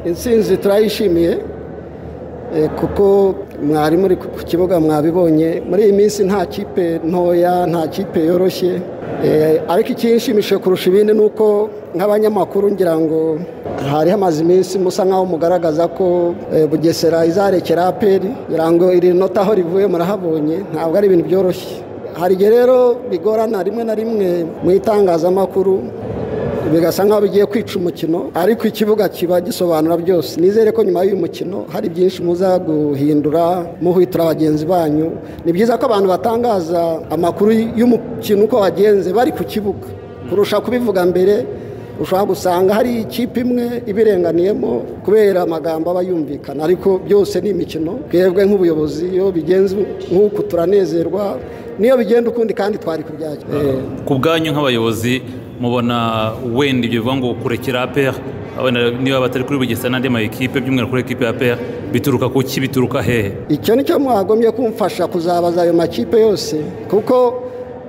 intsinzi turayishimiye kuko mwari muri ku kibuga mwabibonye muri iyi minsi nta kipe ntoya nta kipe yoroshye ariko ikinshimishije kurusha ibindi ni uko nk'abanyamakuru ngira ngo hari hamaze iminsi musa nk'aho mugaragaza ko bugesera izarekera aperi ngira ngo iri nota aho rivuye murahabonye ntabwo ari ibintu byoroshye hari igihe rero bigorana rimwe na rimwe mu itangazamakuru bigasa nk'aho bigiye kwica umukino ariko ikibuga kiba gisobanura byose nizere ko nyuma y'uyu mukino hari byinshi muza guhindura muhwitura bagenzi banyu ni byiza ko abantu batangaza amakuru y'umukino uko wagenze bari ku kibuga kurusha kubivuga mbere ushobora gusanga hari ikipe imwe ibirenganiyemo kubera amagambo aba yumvikana ariko byose ni imikino twebwe nk'ubuyobozi iyo bigenze nk'uku turanezerwa niyo bigenda ukundi kandi twari kubyakira ku bwanyu nk'abayobozi mubona wenda ibyo bivuga ngo kurekera aperi niba batari kuri bugesera n'andi ma ekipe by'umwihariko kuri ekipe ya aperi bituruka ku ki bituruka hehe icyo ni cyo mwagombye kumfasha kuzabaza ayo makipe yose kuko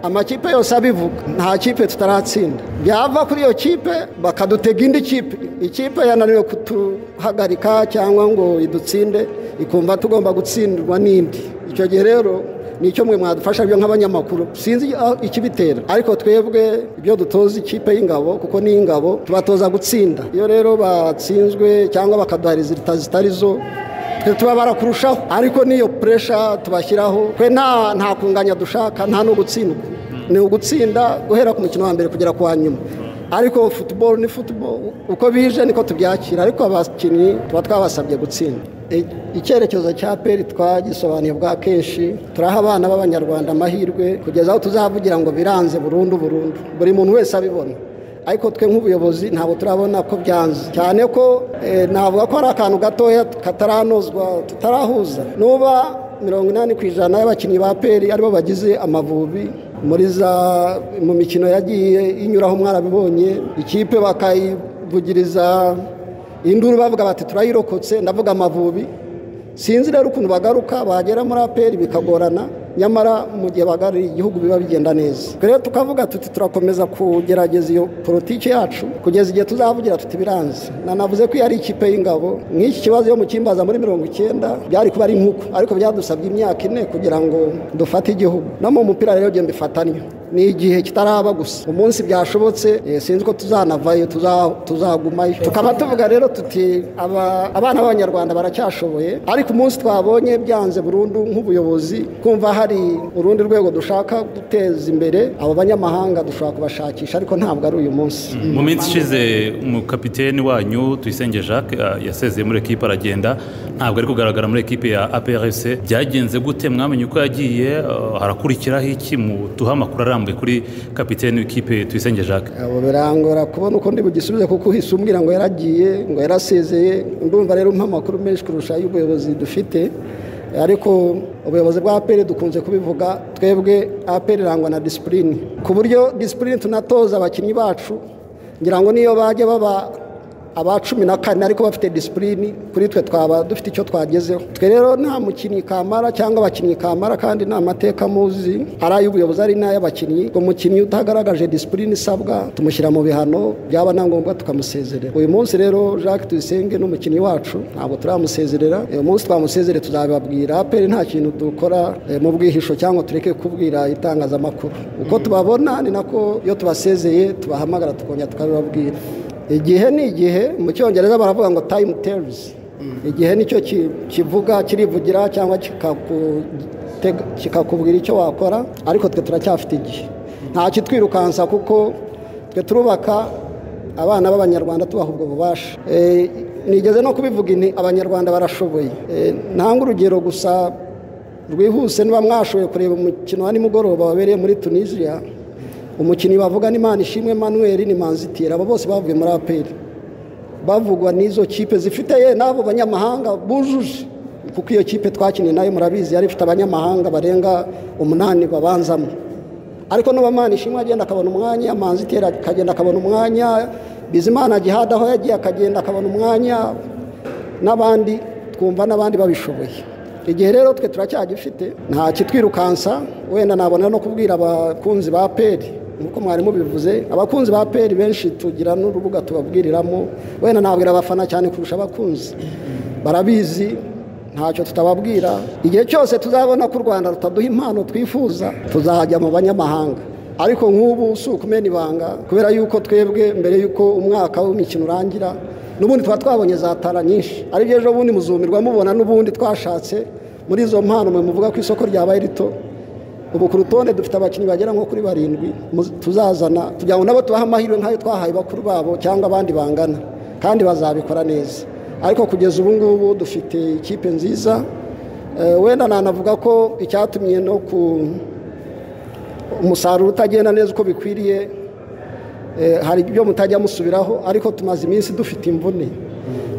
amakipe yose abivuga nta kipe tutaratsinda byava kuri iyo kipe bakadutega indi kipe ikipe yananiwe kutuhagarika cyangwa ngo idutsinde ikumva tugomba gutsindirwa n'indi icyo gihe rero ni icyo mwe mwadufasha byo nk'abanyamakuru sinzi ikibitera ariko twebwe ibyo dutoza ikipe y'ingabo kuko ni ingabo tubatoza gutsinda iyo rero batsinzwe cyangwa bakaduha rezilita zitari zo tuba barakurushaho ariko n'iyo puresha tubashyiraho twe nta kunganya dushaka nta no gutsindwa ni ugutsinda guhera ku mukino wa mbere kugera ku wa nyuma ariko futuboro ni futuboro uko bije niko tubyakira ariko abakinnyi tuba twabasabye gutsinda icyerekezo cya peri twagisobanuye bwa kenshi turaha abana b'abanyarwanda amahirwe kugeza aho tuzavugira ngo biranze burundu burundu buri muntu wese abibona ariko twe nk'ubuyobozi ntabwo turabona ko byanze cyane ko navuga ko ari akantu gatoya kataranozwa tutarahuza nuba mirongo inani ku ijana y'abakinnyi ba peri aribo bagize amavubi muri za mu mikino yagiye inyuraho mwarabibonye ikipe bakayivugiriza induru bavuga bati turayirokotse ndavuga amavubi sinzi rero ukuntu bagaruka bagera muri aperi bikagorana nyamara mu gihe bagari igihugu biba bigenda neza rero tukavuga tuti turakomeza kugerageza iyo politiki yacu kugeza igihe tuzavugira tuti biranze nanavuze ko iyo ari ikipe y'ingabo nk'iki kibazo yo mu cyimbaza muri mirongo icyenda byari kuba ari nk'uko ariko byadusabye imyaka ine kugira ngo dufate igihugu no mu mupira rero genda bifatanya ni igihe kitaraba gusa umunsi byashobotse sinzi ko tuzanavayo tuzagumayo tukaba tuvuga rero tuti abana b'abanyarwanda baracyashoboye ariko umunsi twabonye byanze burundu nk'ubuyobozi kumva hari hari urundi rwego dushaka guteza imbere abo banyamahanga dushobora kubashakisha ariko ntabwo ari uyu munsi mu minsi ishize umukapiteni wanyu tuyisenge jacques yasezeye muri ekipa aragenda ntabwo ari kugaragara muri ekipe ya aprc byagenze gute mwamenye uko yagiye harakurikiraho iki muduha amakuru arambuye kuri kapiteni w'ikipe tuyisenge jacques birangora kubona uko ndi bugisubize kuko uhise umbwira ngo yaragiye ngo yarasezeye ndumva rero umpa amakuru menshi kurusha y'ubuyobozi dufite ariko ubuyobozi bwa aperi dukunze kubivuga twebwe aperi irangwa na disipurine ku buryo disipurine tunatoza abakinnyi bacu ngira ngo niyo bajya baba aba cumi na kane ariko bafite disipurine kuri twe twaba dufite icyo twagezeho twe rero nta mukinnyi kamara cyangwa abakinnyi kamara kandi nta mateka muzi ari ay'ubuyobozi ari n'ay'abakinnyi ngo umukinnyi utagaragaje disipurine isabwa tumushyira mu bihano byaba na ngombwa tukamusezerera uyu munsi rero jacques tuyisenge n'umukinnyi wacu ntabwo turamusezerera uyu munsi twamusezere tuzabibabwira peri nta kintu dukora mu bwihisho cyangwa tureke kubwira itangazamakuru uko tubabona ni nako iyo tubasezeye tubahamagara tukongera tukabibabwira igihe ni igihe mu cyongereza baravuga ngo tayimu terizi igihe nicyo kivuga kirivugira cyangwa kikakubwira icyo wakora ariko twe turacyafite igihe nta kitwirukansa kuko twe turubaka abana b'abanyarwanda tubaha ubwo bubasha nigeze no kubivuga abanyarwanda barashoboye ntanga urugero gusa rwihuse niba mwashoboye kureba umukino wa nimugoroba wabereye muri tunisiya umukinnyi bavuga ni manishimwe manuel ni manzitira abo bose bavuye muri aperi bavugwa n'izo kipe zifite ye n'abo banyamahanga bujuje kuko iyo kipe twakiniye nayo murabizi yari ifite abanyamahanga barenga umunani babanzamo ariko nuba manishimwe agenda akabona umwanya manzitira akagenda akabona umwanya bizimana gihada aho yagiye akagenda akabona umwanya n'abandi twumva n'abandi babishoboye igihe rero twe turacyagifite nta kitwirukansa wenda nabona no kubwira abakunzi ba peri nk'uko mwari mubivuze abakunzi ba peri benshi tugira n'urubuga tubabwiriramo wenda nabwira abafana cyane kurusha abakunzi barabizi ntacyo tutababwira igihe cyose tuzabona ko u rwanda rutaduha impano twifuza tuzajya mu banyamahanga ariko nk'ubu si ukumena ibanga kubera yuko twebwe mbere y'uko umwaka w'imikino urangira n'ubundi tuba twabonye za tara nyinshi aribyo ejo bundi muzumirwa mubona n'ubundi twashatse muri izo mpano mwe muvuga ko isoko ryabaye rito ubu ku rutonde dufite abakinnyi bagera nko kuri barindwi tuzazana kugira ngo nabo tubahe amahirwe nk'ayo twahaye bakuru babo cyangwa abandi bangana kandi bazabikora neza ariko kugeza ubu ngubu dufite ikipe nziza wenda nanavuga ko icyatumye no ku umusaruro utagenda neza uko bikwiriye hari ibyo mutajya musubiraho ariko tumaze iminsi dufite imvune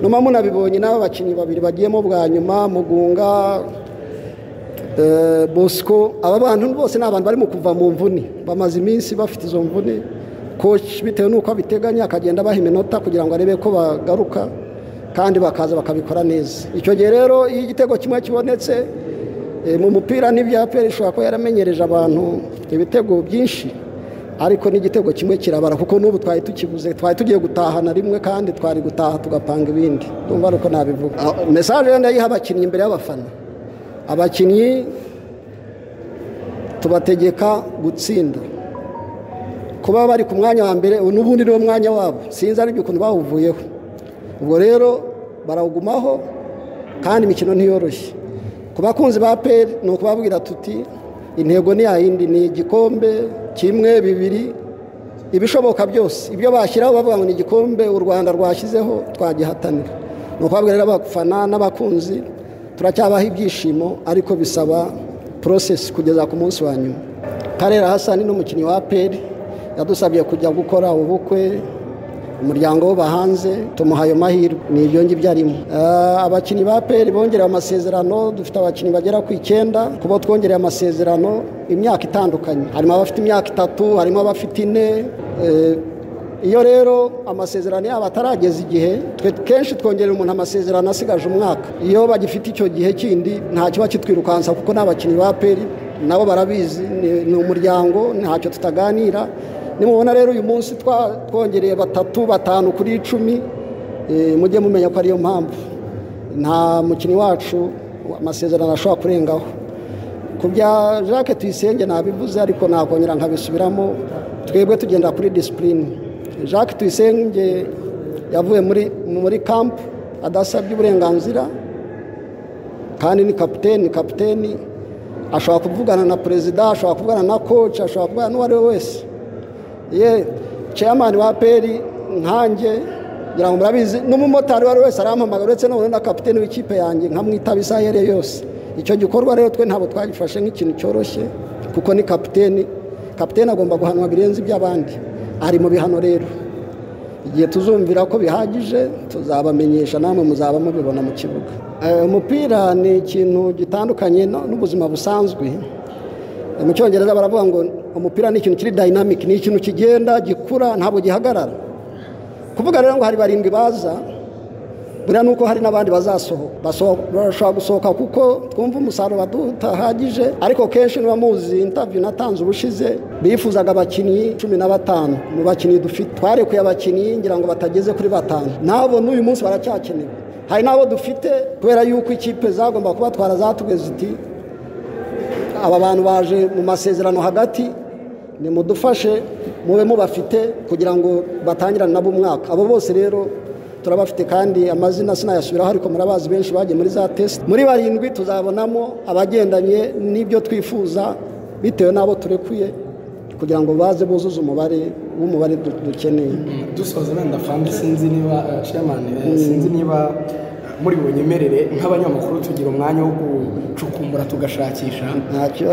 nyuma munabibonye n'aba bakinnyi babiri bagiyemo bwa nyuma mugunga bosco aba bantu bose ni abantu barimo kuva mu mvune bamaze iminsi bafite izo mvune koci bitewe n'uko abiteganya akagenda abaha iminota kugira ngo arebe ko bagaruka kandi bakaza bakabikora neza icyo gihe rero iyo igitego kimwe kibonetse mu mupira n'ibyaperi ishobora kuba yaramenyereje abantu ibitego byinshi ariko n'igitego kimwe kirabara kuko n'ubu twari tukibuze twari tugiye gutahana rimwe kandi twari gutaha tugapanga ibindi numva ari uko nabivuga mesaje yenda yiha abakinnyi imbere y'abafana abakinnyi tubategeka gutsinda kuba bari ku mwanya wa mbere n'ubundi niwo mwanya wabo sinzi aribyo ukuntu bawuvuyeho ubwo rero barawugumaho kandi imikino ntiyoroshye ku bakunzi ba peri ni ukubabwira tuti intego ni yayindi ni igikombe kimwe bibiri ibishoboka byose ibyo bashyiraho bavuga ngo ni igikombe u rwanda rwashyizeho twagihatanira ni ukubabwira rero abafana n'abakunzi turacyabaha ibyishimo ariko bisaba porosesi kugeza ku munsi wa nyuma karera hasani n'umukinnyi wa peri yadusabye kujya gukora ubukwe umuryango wo bahanze tumuha ayo mahirwe ni ibyo ngibyo arimo abakinnyi ba peri bongerewe amasezerano dufite abakinnyi bagera ku icyenda kubo twongereye amasezerano imyaka itandukanye harimo abafite imyaka itatu harimo abafite ine iyo rero amasezerano yabo atarageza igihe twe kenshi twongerera umuntu amasezerano asigaje umwaka iyo bagifite icyo gihe kindi nta kiba kitwirukansa kuko n'abakinnyi ba peri nabo barabizi ni umuryango ntacyo tutaganira nimubona rero uyu munsi twongereye batatu batanu kuri icumi mujye mumenya ko ariyo mpamvu nta mukinnyi wacu amasezerano ashobora kurengaho ku bya jacques tuyisenge nabivuze ariko nakongera nkabisubiramo twebwe tugenda kuri disipurine jacques tuyisenge yavuye muri kampu adasabye uburenganzira kandi ni kapiteni kapiteni ashobora kuvugana na perezida ashobora kuvugana na koci ashobora kuvugana n'uwo ari we wese ye ceyamani wa peri nkange ngira ngo murabizi n'umumotari uwo ari we wese arampamagara uretse n'ubundi na kapitene w'ikipe yanjye nkamwitaba isaha iyo ariyo yose icyo gikorwa rero twe ntabwo twagifashe nk'ikintu cyoroshye kuko ni kapitene kapitene agomba guhanwa birenze iby'abandi ari mu bihano rero igihe tuzumvira ko bihagije tuzabamenyesha namwe muzaba mubibona mu kibuga umupira ni ikintu gitandukanye n'ubuzima busanzwe mu cyongereza baravuga ngo umupira ni ikintu kiri dayinamike ni ikintu kigenda gikura ntabwo gihagarara kuvuga rero ngo hari barindwi baza buriya ni uko hari n'abandi bazasohoka bashobora gusohoka kuko twumva umusaruro badutahagije ariko kenshi niba muzi intaviyu natanze ubushize bifuzaga abakinnyi cumi na batanu mu bakinnyi dufite twarekuye abakinnyi ngira ngo batageze kuri batanu nabo n'uyu munsi baracyakenewe hari n'abo dufite kubera yuko ikipe zagomba kubatwara zatugeze iti aba bantu baje mu masezerano hagati nimudufashe mube mubafite kugira ngo batangirane nabo umwaka abo bose rero turabafite kandi amazina sinayasubiraho ariko murabazi benshi bagiye muri za tesite muri barindwi tuzabonamo abagendanye n'ibyo twifuza bitewe n'abo turekuye kugira ngo baze buzuze umubare w'umubare dukeneye dusoza wenda fandi sinzi niba shemani sinzi niba muri bunyemerere nk'abanyamakuru tugira umwanya wo gucukumbura tugashakisha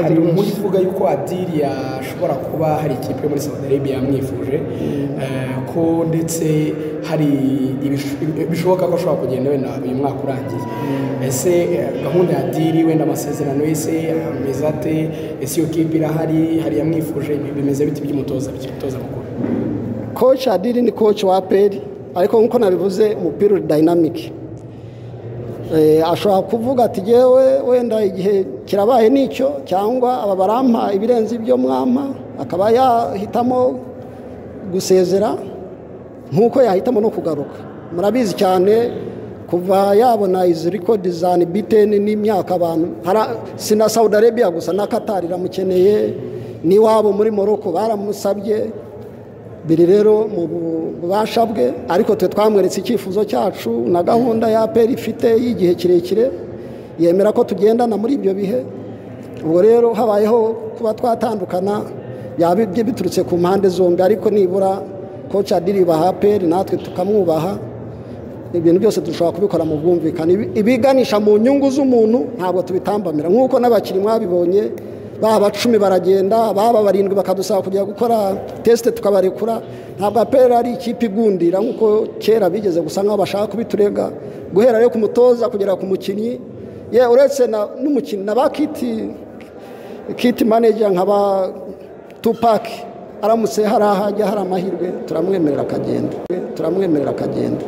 hari umuntu uvuga yuko adiri yashobora kuba hari ikipe yo muri saudi arabia yamwifuje ko ndetse hari bishoboka ko ashobora kugenda wenda uyu mwaka urangiye ese gahunda ya adiri wenda amasezerano ese ameze ate ese iyo kipe irahari hari yamwifuje bimeze biti by'umutoza by'umutoza mukuru koci adiri ni koci wa peri ariko nk'uko nabivuze umupira uri dayinamike ashobora kuvuga ati yewe wenda igihe kirabaye n'icyo cyangwa aba barampa ibirenze ibyo mwampa akaba yahitamo gusezera nk'uko yahitamo no kugaruka murabizi cyane kuva yabona izi rikodi za biteni n'imyaka abantu si na saudi arabia gusa na katari iramukeneye n'iwabo muri morocco baramusabye biri rero mu bubasha bwe ariko twe twamweretse icyifuzo cyacu na gahunda ya peri ifite y'igihe kirekire yemera ko tugendana muri ibyo bihe ubwo rero habayeho kuba twatandukana byaba biturutse ku mpande zombi ariko nibura koca diribaha peri natwe tukamwubaha ibintu byose dushobora kubikora mu bwumvikane ibiganisha mu nyungu z'umuntu ntabwo tubitambamira nk'uko n'abakiri mwabibonye baba cumi baragenda baba barindwi bakadusaba kujya gukora tesite tukabarekura ntabwo apera ari ikipe igundira nk'uko kera bigeze gusa nk'aho bashaka kubiturega guhera rero ku mutoza kugera ku mukinnyi ye uretse n'umukinnyi na ba kiti kiti maneja nka ba tupaki aramutse hari ahajya hari amahirwe turamwemerera akagenda turamwemerera akagenda